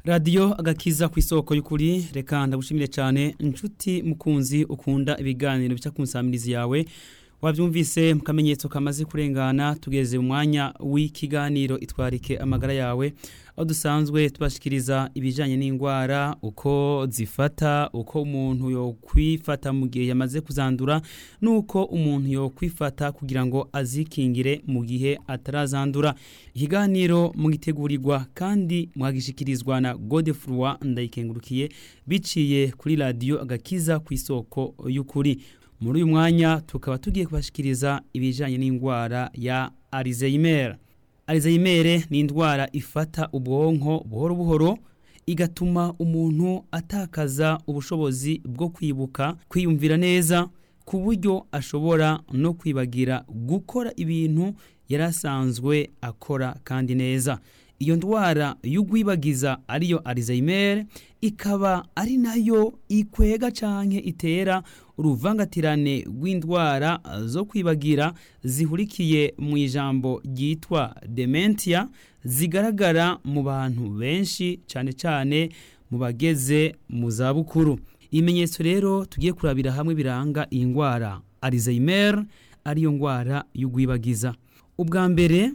radiyo agakiza ku isoko y'ukuri reka ndagushimire cyane inshuti mukunzi ukunda ibiganiro bica ku nsamirizi yawe wabyumvise mu kamenyetso kamaze kurengana tugeze mu mwanya w'ikiganiro itwarike amagara yawe aho dusanzwe tubashikiriza ibijyanye n'indwara uko zifata uko umuntu yokwifata mu gihe yamaze kuzandura n'uko umuntu yokwifata kugira ngo azikingire mu gihe atarazandura ikiganiro mugitegurirwa kandi mwagishikirizwa na godefurwa ndayikengurukiye biciye kuri radiyo agakiza ku isoko y'ukuri muri uyu mwanya tukaba tugiye kubashikiriza ibijyanye n'indwara ya Alzheimer Alzheimer ni indwara ifata ubwonko buhoro buhoro igatuma umuntu atakaza ubushobozi bwo kwibuka kwiyumvira neza ku buryo ashobora no kwibagira gukora ibintu yari asanzwe akora kandi neza iyo ndwara y'ugwibagiza ariyo Alzheimer ikaba ari nayo ikwega canke itera uruvangatirane rw'indwara zo kwibagira zihurikiye mu ijambo ryitwa dementia zigaragara mu bantu benshi cyane cyane mu bageze mu zabukuru ibimenyetso rero tugiye kurabira hamwe biranga iyi ndwara Alzheimer ariyo ndwara y'ugwibagiza ubwa mbere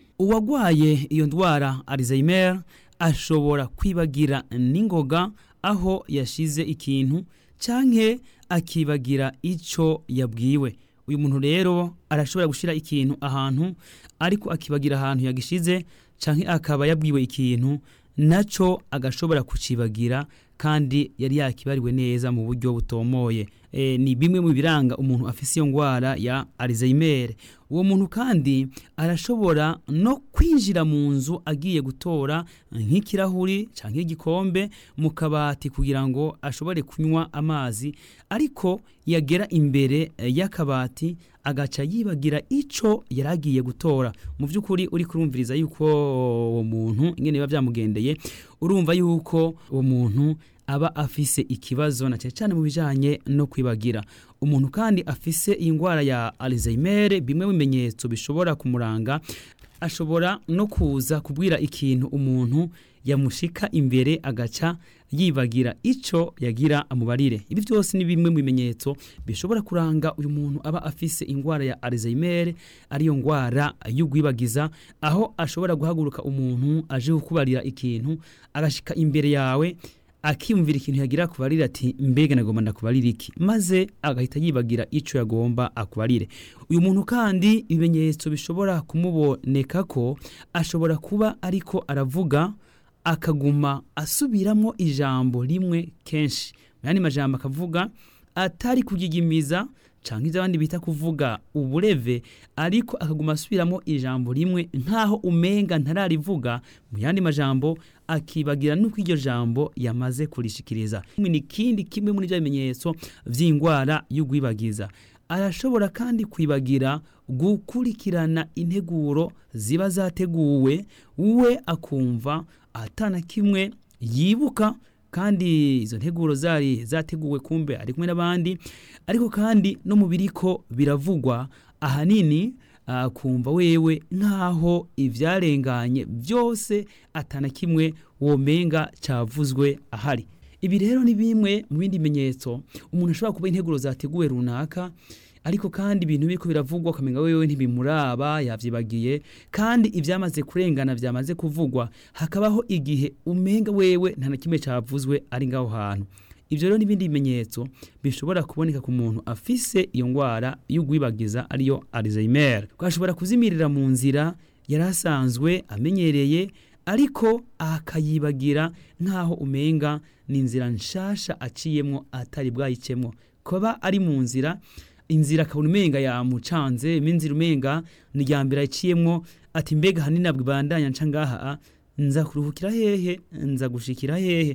uwagwaye iyo ndwara Alzheimer ashobora kwibagira n'ingoga aho yashize ikintu canke akibagira ico yabwiwe uyu muntu rero arashobora gushira ikintu ahantu ariko akibagira ahantu yagishize canke akaba yabwiwe ikintu naco agashobora kucibagira kandi yari yakibariwe neza mu buryo butomoye e, ni bimwe mu biranga umuntu afise iyo ngwara ya Alzheimer uwo muntu kandi arashobora no kwinjira mu nzu agiye gutora nk'ikirahuri canke igikombe mu kabati kugira ngo ashobore kunywa amazi ariko yagera imbere y'akabati agaca yibagira ico yaragiye gutora mu by'ukuri uri kurumviriza yuko uwo muntu ingene biba byamugendeye urumva yuko uwo muntu aba afise ikibazo na cyane cyane mu bijanye no kwibagira umuntu kandi afise iyi ndwara ya Alzheimer bimwe mu bimenyetso bishobora kumuranga ashobora no kuza kubwira ikintu umuntu yamushika imbere agaca yibagira ico yagira amubarire ibi byose ni bimwe mu bimenyetso bishobora kuranga uyu muntu aba afise indwara ya Alzheimer ariyo ndwara y'ugwibagiza aho ashobora guhaguruka umuntu aje kukubarira ikintu agashika imbere yawe akiyumvira ikintu yagira akubarira ati mbega nagomba ndakubarira iki maze agahita yibagira ico yagomba akubarire uyu muntu kandi ibimenyetso bishobora kumuboneka ko ashobora kuba ariko aravuga akaguma asubiramo ijambo rimwe kenshi mu yandi majambo akavuga atari kugigimiza canke ivyo abandi bita kuvuga ubureve ariko akaguma asubiramo ijambo rimwe nkaho umenga ntararivuga mu yandi majambo akibagira nuko iryo jambo yamaze kurishikiriza ni kindi kimwe muri bya bimenyetso vy'indwara y'ugwibagiza arashobora kandi kwibagira gukurikirana integuro ziba zateguwe we akumva atana kimwe yibuka kandi izo nteguro zari zateguwe kumbe ari kumwe n'abandi ariko kandi no mu biriko biravugwa ahanini kumva wewe nkaho ivyarenganye byose atana kimwe womenga cavuzwe ahari ibi rero ni bimwe mu bindi bimenyetso umuntu ashobora kuba integuro zateguwe runaka ariko kandi ibintu biriko biravugwa ukamenga wewe ntibimuraba yavyibagiye kandi ivyamaze kurengana vyamaze kuvugwa hakabaho igihe umenga wewe nta na kimwe cavuzwe ari ngaho hantu ivyo rero n'ibindi bimenyetso bishobora kuboneka ku muntu afise iyo ngwara y'ugwibagiza ariyo Alzheimer twashobora kuzimirira mu nzira yari asanzwe amenyereye ariko akayibagira nk'aho umenga ni inzira nshasha aciyemwo atari bwayicemwo kuba ari mu nzira inzira akabona umenga yamucanze inzira umenga ni irya mbere aciyemwo ati mbega hanini nabwo ibandanya nca ngaha nza kuruhukira hehe nza gushikira hehe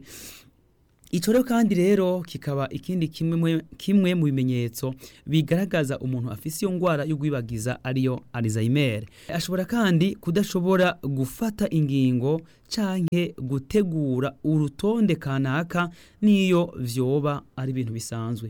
icyo rero kandi rero kikaba ikindi kimwe kimwe mu bimenyetso bigaragaza umuntu afise iyo ndwara y'ugwibagiza ariyo Alzheimer ashobora kandi kudashobora gufata ingingo canke gutegura urutonde kanaka niyo vyoba ari ibintu bisanzwe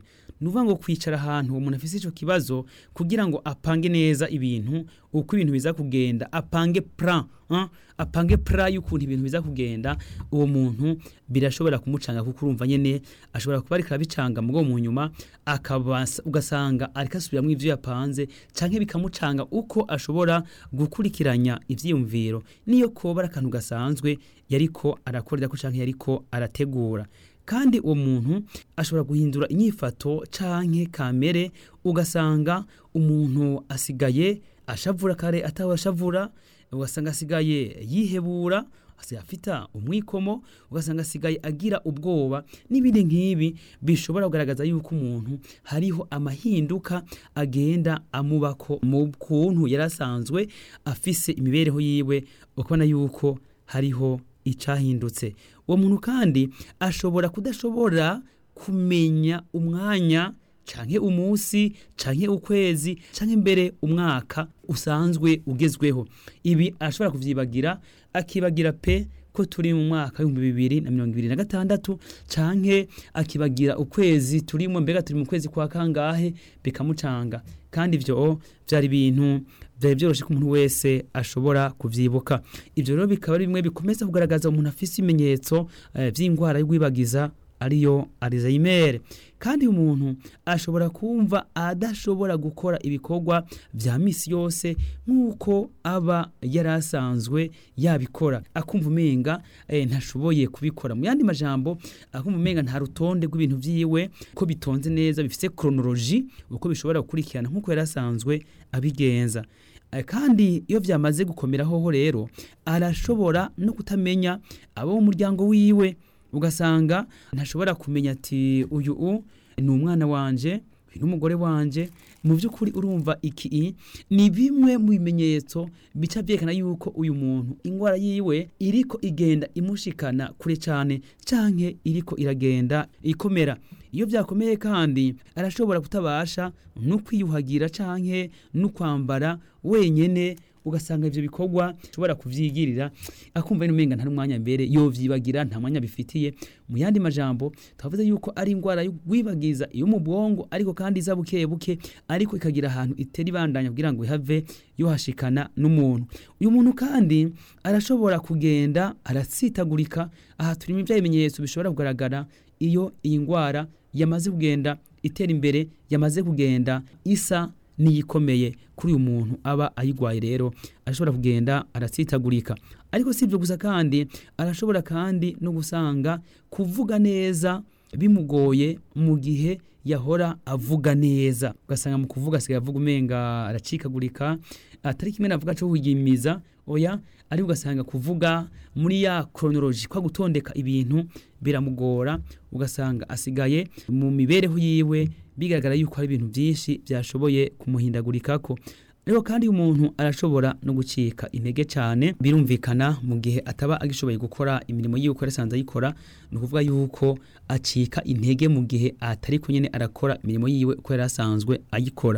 ni ukuvuga ngo kwicara ahantu uwo muntu afite icyo kibazo kugira ngo apange neza ibintu uko ibintu biza kugenda apange plan hein? apange plan y'ukuntu ibintu biza kugenda uwo muntu birashobora kumucanga kuko urumva nyene ashobora kuba ariko arabicanga mugo mu nyuma akaba ugasanga ariko asubiramo ivyo yapanze canke bikamucanga uko ashobora gukurikiranya ivyiyumviro niyo koba ari akantu gasanzwe yariko arakorera ko canke yariko arategura kandi uwo muntu ashobora guhindura inyifato canke kamere ugasanga umuntu asigaye ashavura kare atawashavura ugasanga asigaye yihebura afita umwikomo ugasanga asigaye agira ubwoba n'ibindi nk'ibi bishobora kugaragaza yuko umuntu hariho amahinduka agenda amubako mu kuntu yari asanzwe afise imibereho yiwe ukabona yuko hariho icahindutse uwo muntu kandi ashobora kudashobora kumenya umwanya canke umunsi canke ukwezi canke mbere umwaka usanzwe ugezweho ibi arashobora kuvyibagira akibagira pe ko turi mu mwaka w'ibihumbi bibiri na mirongo ibiri na gatandatu canke akibagira ukwezi turimo mbega turi mu kwezi kwa kangahe bikamucanga kandi ivyo vyari ibintu vyari vyoroshe ko umuntu wese ashobora kuvyibuka ivyo rero bikaba ari bimwe bikomeza kugaragaza umuntu afise ibimenyetso eh, vy'ingwara y'ugwibagiza ariyo Alzheimer kandi umuntu ashobora kumva adashobora gukora ibikorwa vya misi yose nk'uko aba yarasanzwe yabikora akumva umenga eh, ntashoboye kubikora mu yandi majambo akumva umenga nta rutonde rw'ibintu vyiwe ko bitonze neza bifise chronologie uko bishobora gukurikirana nk'uko yarasanzwe abigenza kandi iyo vyamaze gukomera hoho rero arashobora no kutamenya abo mu muryango wiwe ugasanga ntashobora kumenya ati uyu u ni umwana wanje n'umugore wanje mu by'ukuri urumva iki ni bimwe mu bimenyetso bica byerekana yuko uyu muntu indwara yiwe iriko igenda imushikana kure cyane canke iriko iragenda ikomera iyo byakomeye kandi arashobora kutabasha no kwiyuhagira canke no kwambara wenyene ugasanga ivyo bikorwa ushobora kuvyigirira akumva n'umenga nta n'umwanya mbere yovyibagira nta mwanya bifitiye mu yandi majambo twavuze yuko ari indwara y'ugwibagiza iyo mu bwongo ariko kandi iza buke buke ariko ikagira ahantu itera ibandanya kugira ngo ihave yohashikana n'umuntu uyu muntu kandi arashobora kugenda aratsitagurika aha turimo ibya bimenyetso bishobora kugaragara iyo iyi ndwara yamaze kugenda itera imbere yamaze kugenda isa niyikomeye kuri uyu muntu aba ayigwaye rero arashobora kugenda aratsitagurika ariko si ibyo gusa kandi arashobora kandi no gusanga kuvuga neza bimugoye mu gihe yahora avuga neza ugasanga mu kuvuga asigaye avuga umenga aracikagurika atari kimwe navuga cyo kuyimiza oya ariko ugasanga kuvuga muri ya chronology kwa gutondeka ibintu biramugora ugasanga asigaye mu mibereho yiwe bigaragara yuko hari ibintu byinshi byashoboye kumuhindagurikako ariko kandi umuntu arashobora no gucika intege cyane birumvikana mu gihe ataba agishoboye gukora imirimo yiwe uko yarasanze ayikora ni ukuvuga yuko acika intege mu gihe atari nyine arakora imirimo yiwe uko yari asanzwe ayikora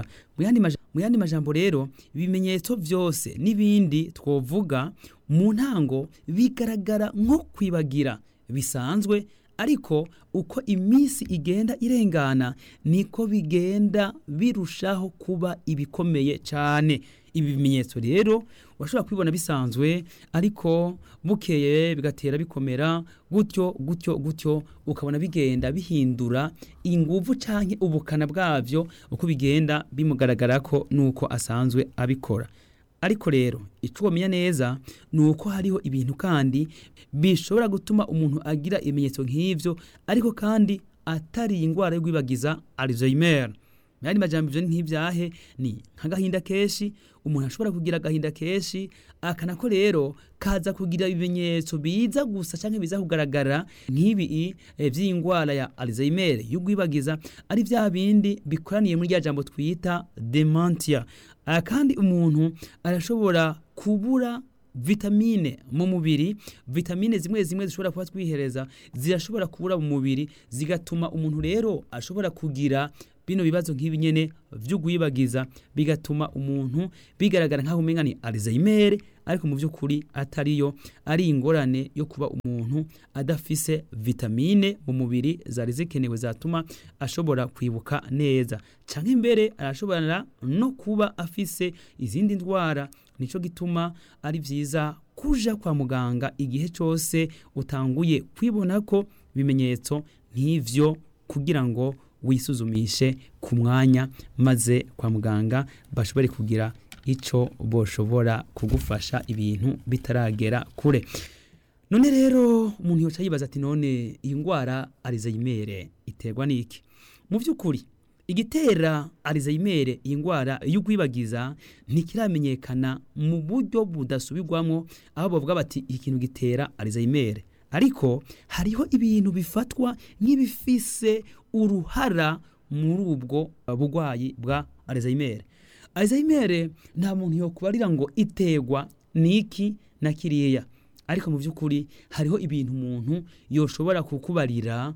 mu yandi majambo rero ibimenyetso byose n'ibindi twovuga mu ntango bigaragara nko kwibagira bisanzwe ariko uko iminsi igenda irengana niko bigenda birushaho kuba ibikomeye cyane ibi bimenyetso rero urashobora kubibona bisanzwe ariko bukeye bigatera bikomera gutyo gutyo gutyo ukabona bigenda bihindura inguvu cyangwa ubukana bwabyo uko bigenda bimugaragara ko nuko asanzwe abikora ariko rero icyo wamenya neza ni uko hariho ibintu kandi bishobora gutuma umuntu agira ibimenyetso nk'ibyo ariko kandi atari indwara yo kwibagiza Alzheimer yandi majambo ivyo nk'ivyahe ni nk'agahinda kenshi umuntu ashobora kugira agahinda kenshi akanako rero kaza kugira ibimenyetso biza gusa canke biza kugaragara nk'ibi e, vy'ingwara ya Alzheimer y'ugwibagiza ari vya bindi bikoraniye muri rya jambo twita dementia kandi umuntu arashobora kubura vitamine mu mubiri vitamine zimwe zimwe zishobora kuba twihereza zirashobora kubura mu mubiri zigatuma umuntu rero ashobora kugira bino bibazo nk'ibi nyene vy'ugwibagiza bigatuma umuntu bigaragara nk'aho umenga ni Alzheimer ariko mu by'ukuri atariyo ari ingorane yo kuba umuntu adafise vitamine mu mubiri zari zikenewe zatuma ashobora kwibuka neza cyangwa imbere arashobora no kuba afise izindi ndwara nicyo gituma ari byiza kuja kwa muganga igihe cyose utanguye kwibona ko ibimenyetso nk'ivyo kugira ngo wisuzumishe ku mwanya maze kwa muganga bashobore kugira icyo boshobora kugufasha ibintu bitaragera kure none rero umuntu yoca yibaza ati none iyi ndwara arizayimere iterwa n'iki mu by'ukuri igitera arizayimere iyi ndwara iyo ugwibagiza ntikiramenyekana mu buryo budasubirwamo aho bavuga bati iki kintu gitera arizayimere ariko hariho ibintu bifatwa nk'ibifise uruhara muri ubwo burwayi bwa arizayimere arizayimere nta muntu yokubarira ngo iterwa n'iki na kiriya ariko mu by'ukuri hariho ibintu umuntu yoshobora kukubarira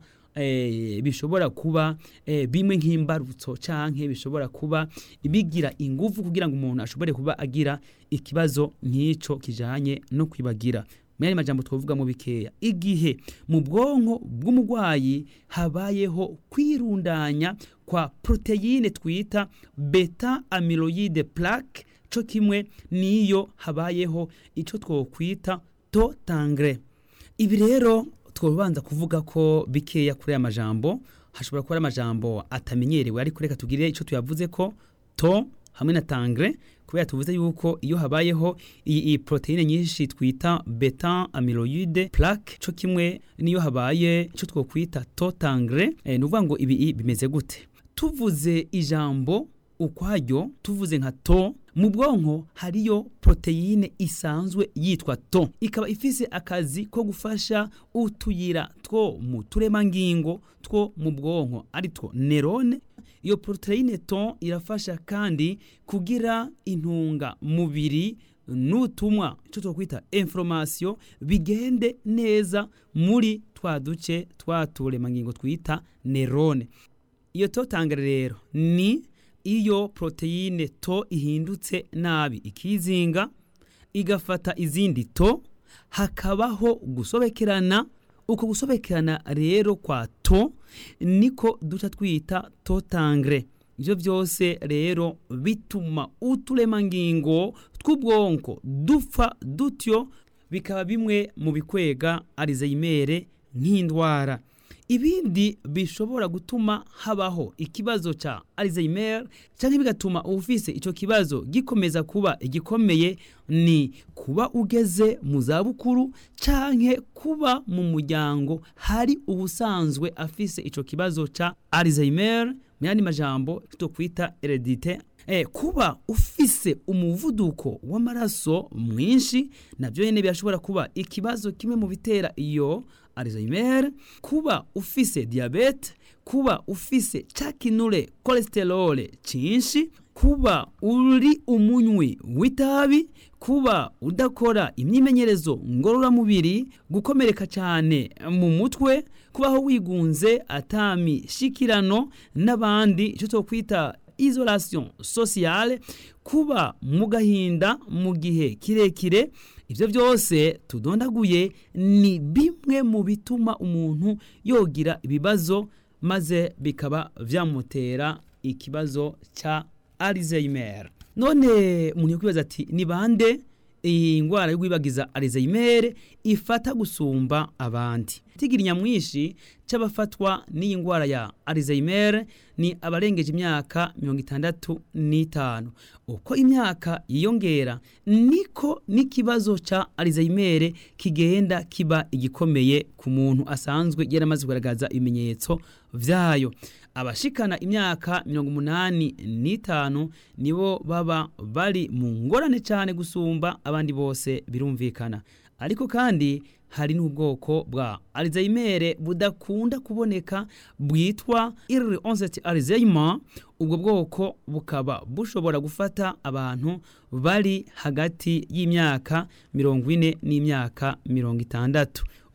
bishobora kuba bimwe nk'imbarutso cyangwa bishobora kuba bigira ingufu kugira ngo umuntu ashobore kuba agira ikibazo nk'icyo kijyanye no kwibagira muri ayo majambo twavugamo bikeya igihe mu bwonko bw'umurwayi habayeho kwirundanya kwa poroteyine twita beta amiloyide plaque cyo kimwe n'iyo habayeho icyo twakwita to tangre ibi rero twabanza kuvuga ko bikeya kuri aya majambo hashobora kuba ari amajambo atamenyerewe ariko reka tugire icyo tuyavuze ko to hamwe na tangre kubera tuvuze yuko iyo habayeho iyi poroteyine nyinshi twita beta amiloyide plaque cyo kimwe n'iyo habaye icyo twakwita to tangre ni ukuvuga ngo ibi bimeze gute tuvuze ijambo ukwaryo tuvuze nka to mu bwonko hariyo poroteyine isanzwe yitwa to ikaba ifise akazi ko gufasha utuyira two mu turemangingo two mu bwonko ari two nerone iyo poroteyine to irafasha kandi kugira intunga mubiri n'utumwa icyo twakwita information bigende neza muri twa duce twa turemangingo twita nerone iyo to tangere rero ni iyo poroteyine to ihindutse nabi ikizinga igafata izindi to hakabaho gusobekerana uko gusobekerana rero kwa to niko duca twita to tangre ibyo byose rero bituma uturemangingo tw'ubwonko dupfa dutyo bikaba bimwe mu bikwega arizayimere nk'indwara ibindi bishobora gutuma habaho ikibazo cya Alzheimer cyangwa bigatuma ufise icyo kibazo gikomeza kuba igikomeye ni kuba ugeze mu zabukuru cyangwa kuba mu muryango hari ubusanzwe afise icyo kibazo cya Alzheimer mu yandi majambo twakwita heredite Eh, kuba ufise umuvuduko w'amaraso mwinshi nabyo nyine birashobora kuba ikibazo kimwe mu bitera iyo Alzheimer kuba ufise diabete kuba ufise cakinure cholesterol cinshi kuba uri umunywi w'itabi kuba udakora imyimenyerezo ngororamubiri gukomereka cyane mu mutwe kubaho wigunze atami shikirano n'abandi icyo twokwita isolation sociale kuba mu gahinda mu gihe kirekire ibyo byose tudondaguye ni bimwe mu bituma umuntu yogira ibibazo maze bikaba byamutera ikibazo cya Alzheimer none umuntu yakwibaza ati ni bande iyi ndwara yo kwibagiza Alzheimer ifata gusumba abandi tigira nyamwinshi cy'abafatwa n'iyi ndwara ya Alzheimer ni abarengeje imyaka mirongo itandatu n'itanu uko imyaka yiyongera niko n'ikibazo cya Alzheimer kigenda kiba igikomeye ku muntu asanzwe yaramaze kugaragaza ibimenyetso byayo abashikana imyaka mirongo umunani n'itanu nibo baba bari mu ngorane cyane gusumba abandi bose birumvikana ariko kandi hari n'ubwoko bwa Alzheimer budakunda kuboneka bwitwa early onset Alzheimer ubwo bwoko bukaba bushobora gufata abantu bari hagati y'imyaka mirongo ine n'imyaka mirongo itandatu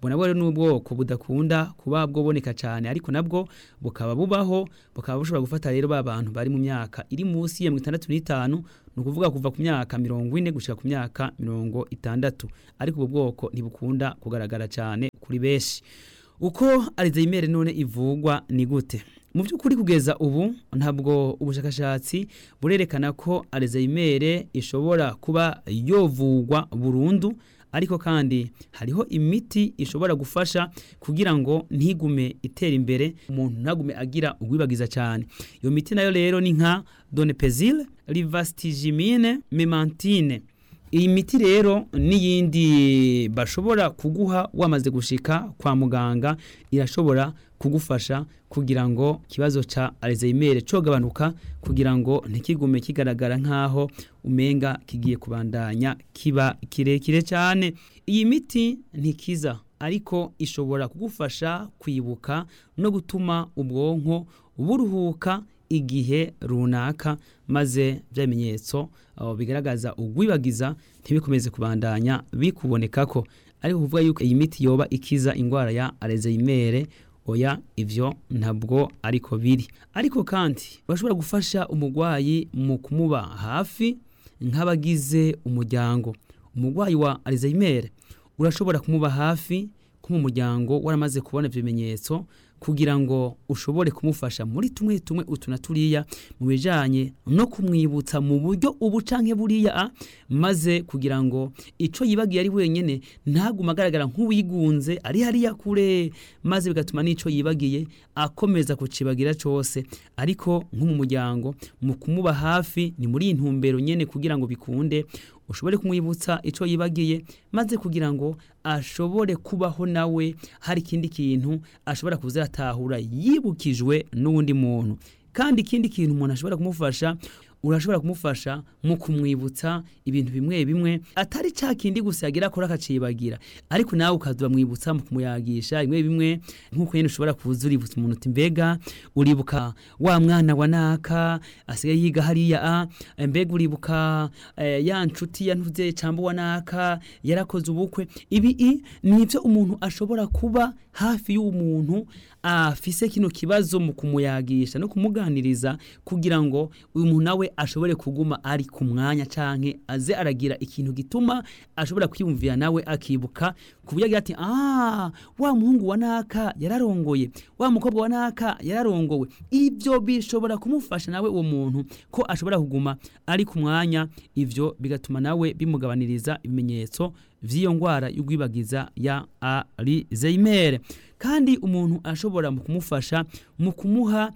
ubwo nabwo rero n'ubwoko budakunda kuba bwoboneka cyane ariko nabwo bukaba bubaho bukaba bushobora gufata rero ba bantu bari mu myaka iri munsi ya mirongo itandatu n'itanu ni ukuvuga kuva ku myaka mirongo ine gushyira ku myaka mirongo itandatu ariko ubu bwoko ntibukunda kugaragara cyane kuri benshi uko Alzheimer none ivugwa ni gute mu by'ukuri kugeza ubu ntabwo ubushakashatsi burerekana ko Alzheimer ishobora kuba yovugwa burundu ariko kandi hariho imiti ishobora gufasha kugira ngo ntigume itera imbere umuntu ntagume agira ugwibagiza cyane iyo miti nayo rero ni nka donepezile rivastigimine memantine iyi miti rero n'iyindi bashobora kuguha wamaze gushika kwa muganga irashobora kugufasha kugira ngo ikibazo ca Alzheimer cogabanuka kugira ngo ntikigume kigaragara nkaho umenga kigiye kubandanya kiba kirekire cyane iyi miti ntikiza ariko ishobora kugufasha kwibuka no gutuma ubwonko buruhuka igihe runaka maze bya bimenyetso bigaragaza ugwibagiza ntibikomeze kubandanya bikubonekako ariko kuvuga yuko iyi miti yoba ikiza indwara ya Alzheimer oya ivyo ntabwo ariko biri ariko kandi bashobora gufasha umurwayi mu kumuba hafi nk'abagize umuryango umurwayi wa Alzheimer urashobora kumuba hafi ko mu muryango waramaze kubona ibyo bimenyetso kugira ngo ushobore kumufasha muri tumwe tumwe utu na turiya mu bijanye no kumwibutsa mu buryo ubu canke buriya maze kugira ngo ico yibagiye ari wenyene ntaguma agaragara nk'uwigunze ari hariya kure maze bigatuma n'ico yibagiye akomeza kucibagira cose ariko nko mu muryango mu kumuba hafi ni muri intumbero nyene kugira ngo bikunde ushobore kumwibutsa ico yibagiye maze kugira ngo ashobore kubaho nawe hari ikindi kintu ashobora kuzatahura yibukijwe n'uwundi muntu kandi ikindi kintu umuntu ashobora kumufasha urashobora kumufasha mu kumwibutsa ibintu bimwe bimwe atari ca kindi gusa yagira akora akacibagira ariko nawe ukaza mwibutsa mu kumuyagisha bimwe bimwe nk'uko nyine ushobora kuza uributsa umuntu uti mbega uribuka wa mwana wa naka asigaye yiga hariya a mbega uribuka eh, ya nshuti ya ntuze camba wa naka yarakoze ubukwe ibi i nivyo umuntu ashobora kuba hafi y'umuntu afise kino kibazo mu kumuyagisha no kumuganiriza kugira ngo uyu muntu nawe ashobore kuguma ari ku mwanya canke aze aragira ikintu gituma ashobora kwiyumvira nawe akibuka ku buryo agira ati ah wa muhungu wa naka yararongoye wa mukobwa wa naka yararongowe ivyo bishobora kumufasha nawe uwo muntu ko ashobora kuguma ari ku mwanya ivyo bigatuma nawe bimugabaniriza ibimenyetso vy'iyo ngwara y'ugwibagiza ya Alzheimer kandi umuntu ashobora mu kumufasha mu kumuha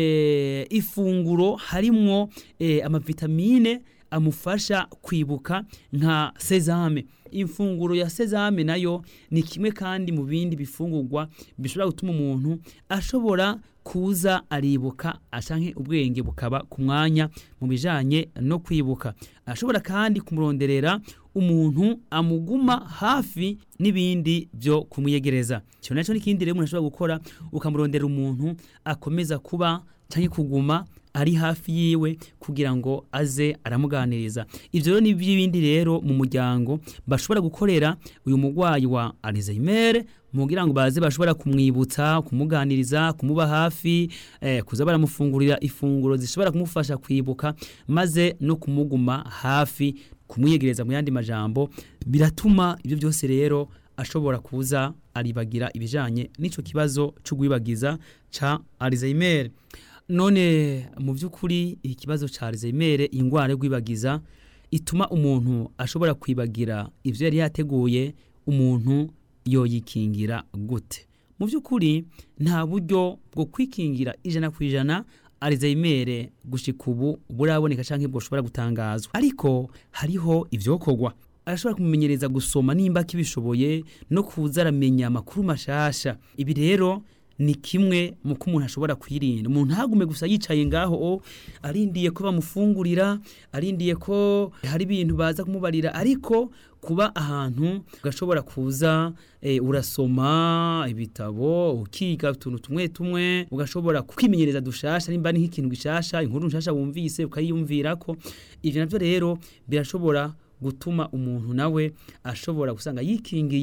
e, ifunguro harimwo e, amavitamine amufasha kwibuka nka sezame imfunguro ya sezame nayo ni kimwe kandi mu bindi bifungurwa bishobora gutuma umuntu ashobora kuza aribuka acanke ubwenge bukaba ku mwanya mu bijanye no kwibuka ashobora kandi kumuronderera umuntu amuguma hafi n'ibindi byo kumwiyegereza cyo naco n'ikindi rero umuntu ashobora gukora ukamurondera umuntu akomeza kuba canke kuguma ari hafi yiwe kugira ngo aze aramuganiriza ivyo rero n'iby'ibindi rero mu muryango bashobora gukorera uyu murwayi wa Alzheimer mugira ngo baze bashobora kumwibutsa kumuganiriza kumuba hafi eh, kuza baramufungurira ifunguro zishobora kumufasha kwibuka maze no kumuguma hafi kumwiyegereza mu yandi majambo biratuma ibyo byose rero ashobora kuza aribagira ibijanye n'ico kibazo c'ugwibagiza ca Alzheimer none mu by'ukuri ikibazo ca Alzheimer ingwara yo gwibagiza ituma umuntu ashobora kwibagira ivyo yari yateguye umuntu yoyikingira gute mu by'ukuri nta buryo bwo kwikingira ijana ku ijana Alzheimer gushika ubu buraboneka canke bwoshobora gutangazwa ariko hariho ivyokorwa arashobora kumumenyereza gusoma nimba kibishoboye no kuza aramenya amakuru mashasha ibi rero ni kimwe mu ko umuntu ashobora kwirinda umuntu ntagume gusa yicaye ngaho arindiye ko bamufungurira arindiye ko hari ibintu baza kumubarira ariko kuba ahantu gashobora kuza e, urasoma ibitabo ukiga utuntu tumwe tumwe ugashobora kwimenyereza dushasha nimba ni nk'ikintu gishasha inkuru nshasha wumvise ukayiyumvirako ivyo navyo rero birashobora gutuma umuntu nawe ashobora gusanga yikingiye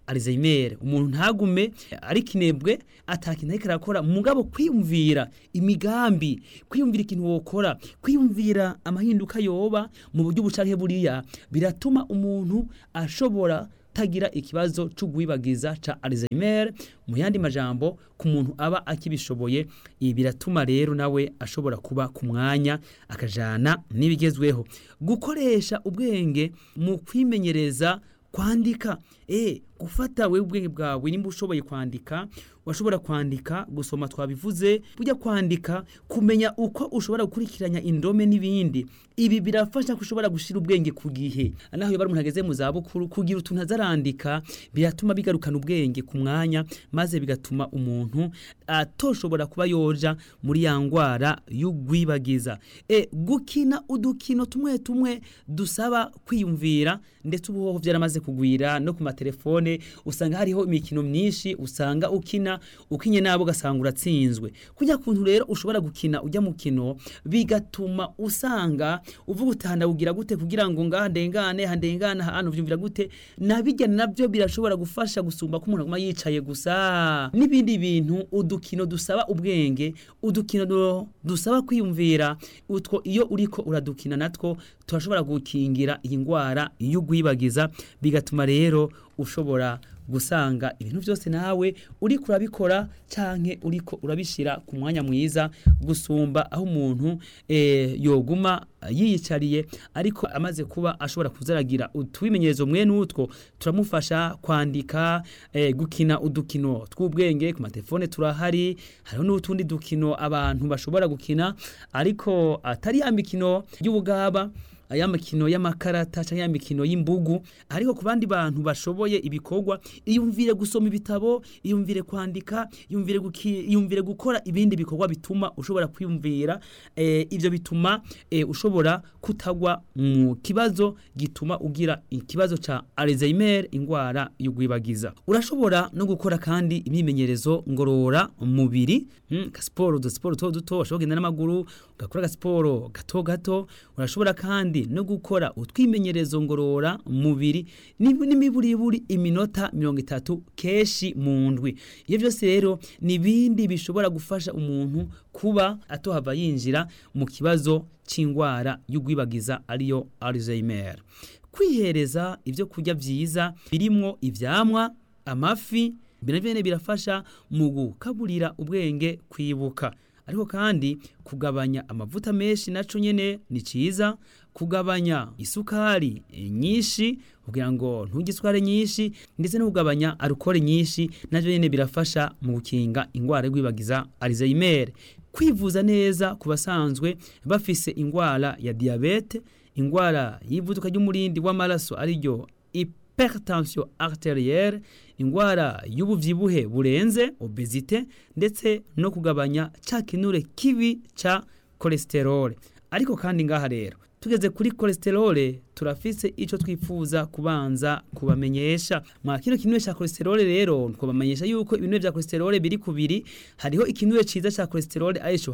Alzheimer umuntu ntagume ari kinebwe atakintu ariko arakora mugabo kwiyumvira imigambi kwiyumvira ikintu wokora kwiyumvira amahinduka yoba mu buryo bucanke buriya biratuma umuntu ashobora tagira ikibazo cyo guhibagiza ca Alzheimer mu yandi majambo ku muntu aba akibishoboye ibi biratuma rero nawe ashobora kuba ku mwanya akajana n'ibigezweho gukoresha ubwenge mu kwimenyereza kwandika eh gufata we ubwenge bwawe nimba ushoboye kwandika washobora kwandika gusoma twabivuze burya kwandika kumenya uko ushobora gukurikiranya indome n'ibindi ibi birafasha kushobora gushira ubwenge ku gihe naho iyo bari umuntu ageze mu zabukuru kugira utuntu azarandika biratuma bigarukana ubwenge ku mwanya maze bigatuma umuntu atoshobora kuba yoja muri ya ngwara y'ugwibagiza e gukina udukino tumwe tumwe dusaba kwiyumvira ndetse ubuhoho byaramaze kugwira no ku matelefone usanga hariho imikino myinshi usanga ukina ukinye nabo ugasanga uratsinzwe kujya kuntu rero ushobora gukina ujya mu kino bigatuma usanga uvuga utahanda gute kugira ngo ngaha ndengane handengane hano vyumvira gute nabijyana nabyo birashobora gufasha gusumba ko umuntu aguma yicaye gusa n'ibindi bintu udukino dusaba ubwenge udukino dusaba kwiyumvira utwo iyo uriko uradukina natwo turashobora gukingira iyi ngwara y'ugwibagiza bigatuma rero ushobora gusanga ibintu byose nawe uri kurabikora canke uriko urabishira ku mwanya mwiza gusumba aho umuntu e, yoguma yiyicariye ariko amaze kuba ashobora kuzaragira utwimenyerezo mwe n'utwo turamufasha kwandika e, gukina udukino tw'ubwenge ku matelefone turahari hariho n'utundi dukino abantu bashobora gukina ariko atari ya mikino y'ubugaba aya mikino y'amakarata cyangwa ya mikino y'imbugu ariko ku bandi bantu bashoboye ibikorwa iyumvire gusoma ibitabo iyumvire kwandika iyumvire iyumvire gukora ibindi bikorwa bituma ushobora kwiyumvira e, ibyo bituma e, ushobora kutagwa mu kibazo gituma ugira ikibazo ca Alzheimer ingwara y'ugwibagiza urashobora no gukora kandi imyimenyerezo ngorora mubiri mm, ka sport do sport to duto ushobora kugenda n'amaguru ugakora ga sport gato gato urashobora kandi no gukora utwimenyerezo ngorora mubiri n'imiburiburi iminota mirongo itatu keshi mu ndwi iyo byose rero ni ibindi bishobora gufasha umuntu kuba atohava yinjira mu kibazo cy'indwara y'ugwibagiza ariyo Alzheimer kwihereza ibyo kurya byiza birimo ivyamwa amafi binavyo birafasha mu gukaburira ubwenge kwibuka ariko kandi kugabanya amavuta menshi naco nyene ni ciza kugabanya isukari nyinshi kugira ngo ntugisukare nyinshi ndetse no kugabanya alukole nyinshi navyo nyene birafasha mu gukinga ingwara y'gwibagiza Alzheimer kwivuza neza ku basanzwe bafise ingwara ya diabete ingwara y'ivuduka ry'umurindi w'amaraso ariryo hypertension arterielle ingwara y'ubuvyibuhe burenze obesite ndetse no kugabanya ca kinure kibi ca cholesterol ariko kandi ngaha rero tugeze kuri cholesterol turafise ico twifuza kubanza kubamenyesha mwa kino kinure ca cholesterol rero twabamenyesha yuko ibinure vya cholesterol biri kubiri hariho ikinure ciza ca cholesterol arico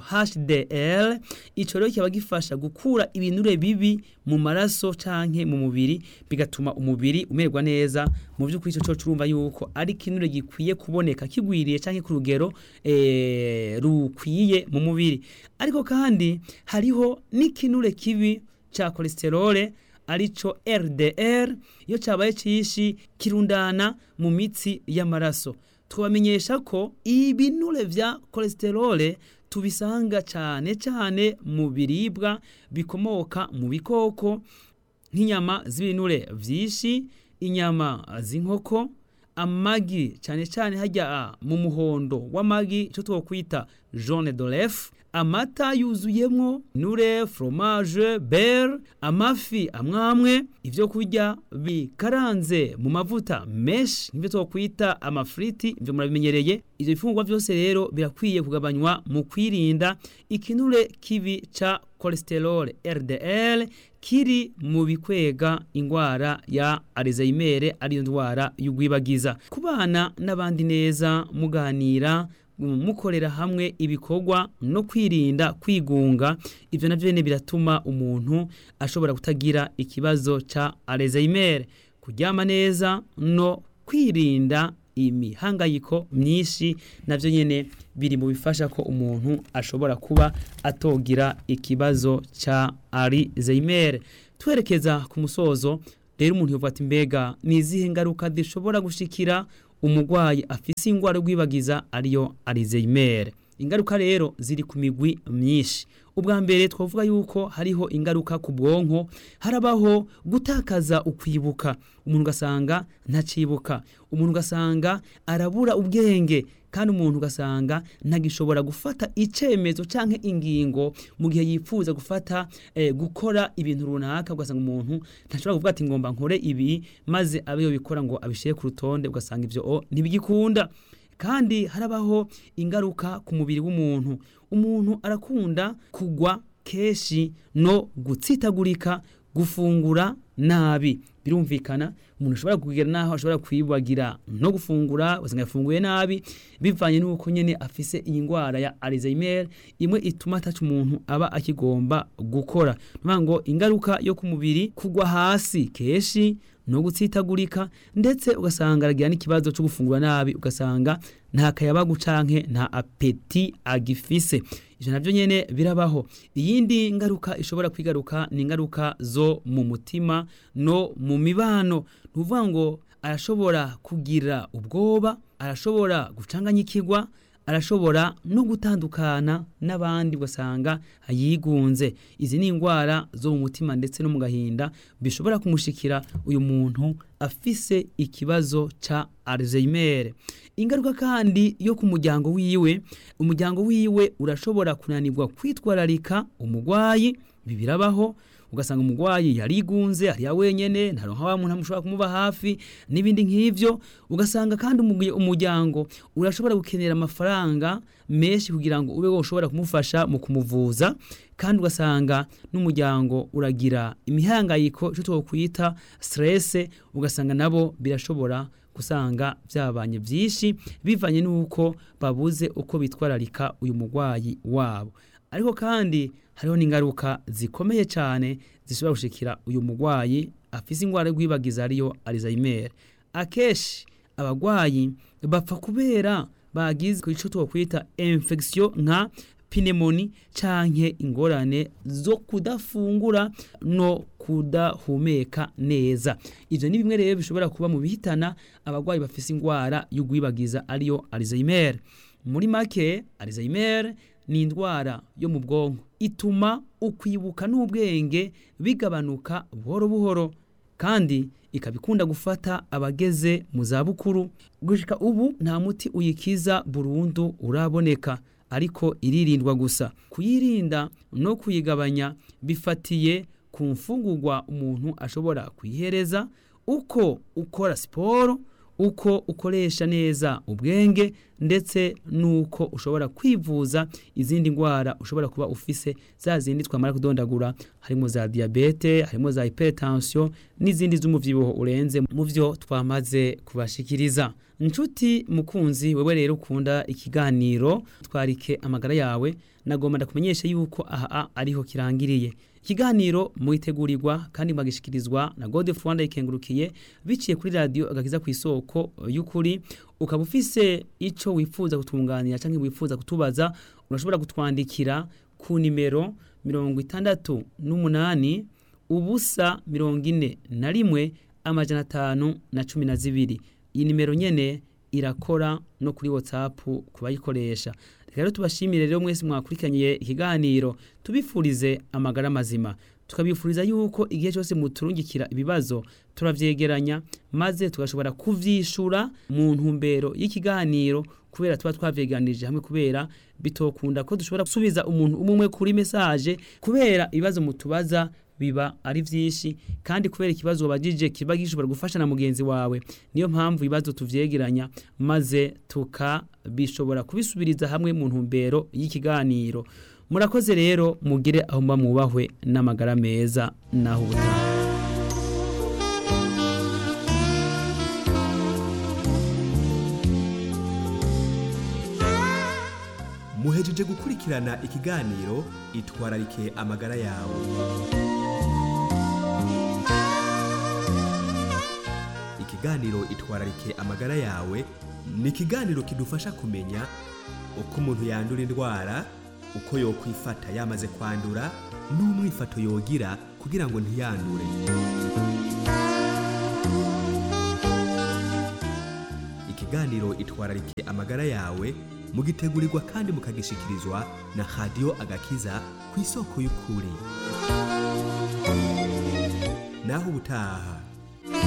HDL ico rero kiba gifasha gukura ibinure bibi mu maraso canke mu mubiri bigatuma umubiri umererwa neza mu by'ukuri ico cyo urumva yuko ari kinure gikwiye kuboneka kigwiriye canke ku rugero eh rukwiye mu mubiri ariko kandi hariho n'ikinure kibi ca cholesterol arico LDL iyo cabaye cishi kirundana mu mitsi y'amaraso twabamenyesha ko ibinure vya cholesterol tubisanga cyane cyane mu biribwa bikomoka mu bikoko nk'inyama z'ibinure vyinshi inyama z'inkoko amagi cyane cyane hajya mu muhondo w'amagi icyo twokwita jaune d'oeuf amata yuzuyemo nure fromage beurre amafi amwamwe ibyo kurya bikaranze mu mavuta menshi nk'ibyo twokwita amafriti ibyo murabimenyereye ibyo bifungurwa byose rero birakwiye kugabanywa mu kwirinda ikinure kibi ca cholesterol LDL kiri mu bikwega ingwara ya Alzheimer ariyo ndwara y'ugwibagiza kubana n'abandi neza muganira mukorera hamwe ibikorwa no kwirinda kwigunga ibyo navyo nyene biratuma umuntu ashobora kutagira ikibazo ca Alzheimer kuryama neza no kwirinda imihangayiko myinshi navyo nyene biri mu bifasha ko umuntu ashobora kuba atogira ikibazo ca Alzheimer twerekeza ku musozo rero umuntu yovuga ati mbega ni izihe ngaruka zishobora gushikira umurwayi afise ingwara rwibagiza ariyo Alzheimer ingaruka rero ziri ku migwi myinshi ubwa mbere twavuga yuko hariho ingaruka ku bwonko harabaho gutakaza ukwibuka umuntu ugasanga ntacibuka umuntu ugasanga arabura ubwenge kandi umuntu ugasanga ntagishobora gufata icemezo canke ingingo mu gihe yifuza gufata eh, gukora ibintu runaka ugasanga umuntu ntashobora kuvuga ati ngomba nkore ibi maze abe yobikora ngo abishire ku rutonde ugasanga ivyo o ntibigikunda kandi harabaho ingaruka ku mubiri w'umuntu umuntu arakunda kugwa kenshi no gutsitagurika gufungura nabi birumvikana umuntu ashobora kugira naho ashobora kwibagira no gufungura ugasanga yafunguye nabi bivanye n'uko nyene afise iyi ndwara ya Alzheimer imwe ituma ataca umuntu aba akigomba gukora nuvuga ngo ingaruka yo ku mubiri kugwa hasi kenshi no gutsitagurika ndetse ugasanga aragira n'ikibazo cyo gufungura nabi ugasanga nta kayabagu canke nta apeti agifise ivyo navyo nyene birabaho iyindi ngaruka ishobora kwigaruka ni ingaruka zo mu mutima no mu mibano nuvuga ngo arashobora kugira ubwoba arashobora gucanganyikirwa arashobora no gutandukana n'abandi ugasanga yigunze izi ni indwara zo mu mutima ndetse no mu gahinda bishobora kumushikira uyu muntu afise ikibazo ca Alzheimer ingaruka kandi yo ku muryango wiwe umuryango wiwe urashobora kunanirwa kwitwararika umurwayi bibirabaho ugasanga umurwayi yarigunze ariya wenyene ntaronka wa muntu amushobora kumuba hafi n'ibindi nk'ivyo ugasanga kandi umuryango urashobora gukenera amafaranga menshi kugira ngo ube woshobora kumufasha mu kumuvuza kandi ugasanga n'umuryango uragira imihangayiko cyo twokwita stress ugasanga nabo birashobora gusanga byabanye byinshi bivanye n'uko babuze uko bitwararika uyu murwayi wabo ariko kandi hariho n'ingaruka zikomeye cyane zishobora gushikira uyu murwayi afise indwara y'urwibagiza ariyo Alzheimer akeshi abagwayi bapfa kubera bagize ico twokwita infection nka pneumonia canke ingorane zo kudafungura no kudahumeka neza ivyo ni bimwe rero bishobora kuba mu bihitana abagwayi bafise indwara y'urwibagiza ariyo Alzheimer muri make Alzheimer ni indwara yo mu bwonko ituma ukwibuka n'ubwenge bigabanuka buhoro buhoro kandi ikabikunda gufata abageze mu zabukuru gushika ubu nta muti uyikiza burundu uraboneka ariko iririndwa gusa kuyirinda no kuyigabanya bifatiye ku mfungurwa umuntu ashobora kuyihereza uko ukora siporo uko ukoresha neza ubwenge ndetse nuko ushobora kwivuza izindi ndwara ushobora kuba ufise za zindi twamara kudondagura harimo za diabete harimo za hypertension n'izindi z'umuvyibuho urenze mu vyo twamaze kubashikiriza nshuti mukunzi wewe rero ukunda ikiganiro twarike amagara yawe nagomba ndakumenyesha yuko aha ariho kirangiriye ikiganiro mwitegurirwa kandi mwagishikirizwa na God of Rwanda ikengurukiye biciye kuri radio agakiza ku isoko y'ukuri ukaba ufise ico wifuza kutunganira canke wifuza kutubaza urashobora kutwandikira ku nimero mirongo itandatu n'umunani ubusa mirongo ine na rimwe amajana atanu na cumi na zibiri iyi nimero nyene irakora no kuri whatsapp ku bayikoresha rero tubashimire rero mwese mwakurikiranye ikiganiro tubifurize amagara mazima tukabifuriza yuko igihe cyose muturungikira ibibazo turavyegeranya maze tugashobora kuvyishura mu ntumbero y'ikiganiro kubera tuba twavyeganirije hamwe kubera bitokunda ko dushobora gusubiza umuntu umwe kuri message kubera ibibazo mutubaza biba ari vyinshi kandi kubera ikibazo wabajije kiba gishobora gufasha na mugenzi wawe niyo mpamvu ibibazo tuvyegeranya maze tukabishobora kubisubiriza hamwe mu ntumbero y'ikiganiro murakoze rero mugire aho mba mwubahwe n'amagara meza naho ubutaha muhejeje gukurikirana ikiganiro itwararike amagara yawe ikiganiro itwararike amagara yawe ni ikiganiro kidufasha kumenya uko umuntu yandura indwara uko yokwifata yamaze kwandura n'umwifato yogira kugira ngo ntiyandure ikiganiro itwararike amagara yawe mugitegurirwa kandi mukagishikirizwa na radiyo agakiza ku isoko y'ukuri naho ubutaha